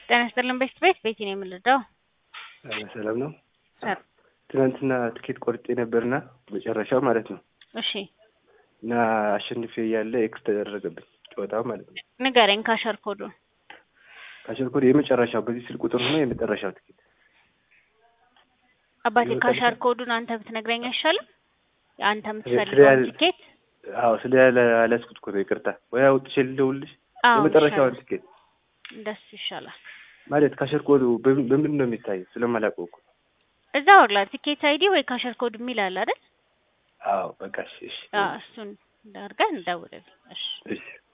ጤና ይስጥልን ቤት ቤት ቤቲ ነው የምንረዳው። ሰላም ነው። ሰር ትናንትና ትኬት ቆርጬ ነበርና መጨረሻው ማለት ነው እሺ እና አሸንፌ እያለ ኤክስ ተደረገብኝ ጨዋታው ማለት ነው። ንገረኝ ካሸር ኮዱን። ካሸር ኮድ የመጨረሻው በዚህ ስልክ ቁጥር ሆኖ የመጨረሻው ትኬት አባቴ የመጨረሻ- ካሸር ኮዱን አንተ ብትነግረኝ አይሻልም? አንተ ስለ የምትፈልገውን ያለ- ቲኬት አዎ ስለ ያለ አላስኩት እኮ ነው ይቅርታ። ወይ አውጥቼ ልደውልልሽ አዎ የመጨረሻውን ይሻላል። ትኬት እንደሱ ይሻላል። ማለት ካሸር ኮዱ በምን በምንድን ነው የሚታየው? ስለማላውቀው እኮ እዛ ወርላ ቲኬት አይዲ ወይ ካሸር ኮድ የሚል አለ አይደል? አዎ በቃ እሺ እሺ አዎ እሱን እንዳርገህ እንደውልልኝ። እሺ እሺ